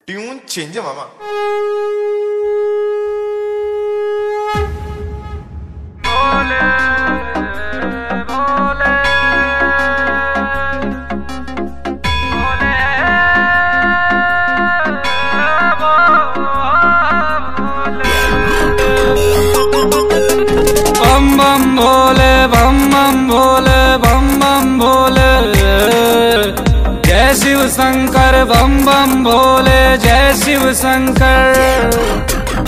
Tune change आहे मामा बम बम भोले बम बम भोले बम बम भोले जय शिव शंकर बम बम भोले जय शिव शंकर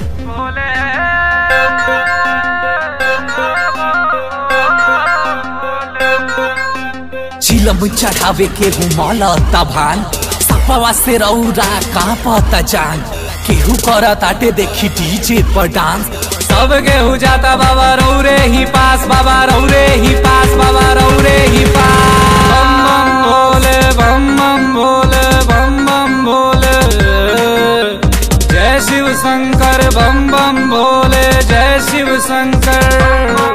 चिलम चढ़ावे के घुमल तभान सपवा से रौरा कांपत जान केहू करत आटे देखी डीजे पर डांस सब गेहूँ जाता बाबा रौरे ही पास बाबा रौरे ही पास बाबा रौरे ही पास बम बम भोले बम बम भोले बम बम भोले जय शिव शंकर बम बम भोले जय शिव शंकर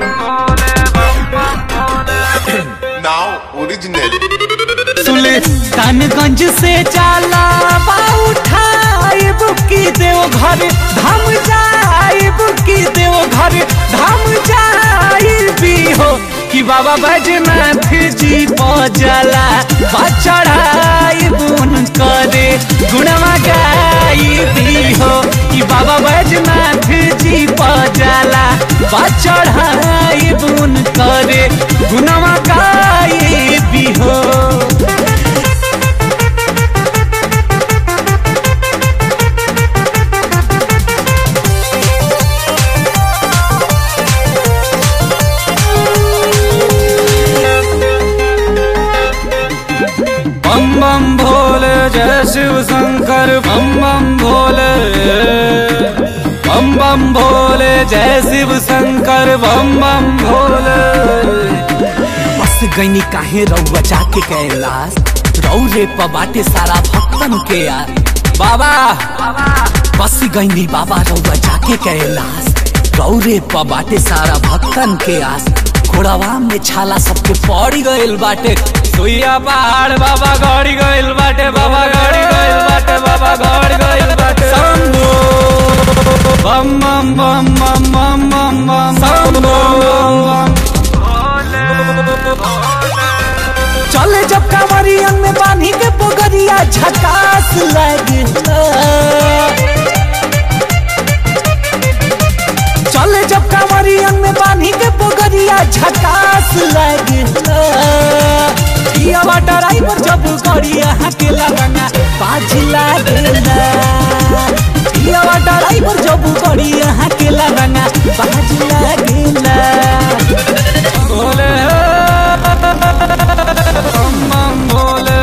नाव ओरिजिनल सुल्तानगंज से जाला उठाए बुकी देव घर धाम जाए बुकी देव घर धाम जाए भी हो कि बाबा बैजनाथ जी पजला चढ़ाई बुन करे गुणवा गाई भी हो कि बाबा बैजनाथ जी पजला चढ़ाई बुन करे गुणवा गाई भी हो बम बम भोले जय शिव शंकर बम बम भोले बम बम भोले जय शिव शंकर बम बम भोले बस गईनी काहे रउआ जाके कैलाश रौरे प बाटे सारा भक्तन के यार बाबा बस गईनी बाबा रउआ जाके कैलाश रौरे प बाटे सारा भक्तन के आस घोड़ावा में छाला सबके पड़ी गइल बाटे सुइया पहाड़ बाबा गड़ी गइल बाटे बाबा गड़ी गइल बाटे बाबा गड़ी गइल बाटे शंभो बम बम बम बम बम बम बम शंभो चले जब कांवरियन में बांधी के पोगरिया झकास लगता चले जब कांवरियन में बांधी के पोगरिया झकास लगता ये ड्राइवर जब गड़िया के लगना बाज लागला ये ड्राइवर जब गड़िया के लगना बाज लागला भोले बम बम भोले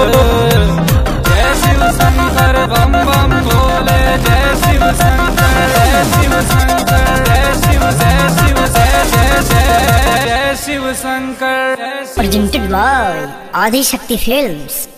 जय शिव शंकर बम बम भोले जय शिव शंकर जय शिव शंकर जय शिव जय शिव जय जय जय जय शिव शंकर जय Shiv presented by Adi Shakti Films.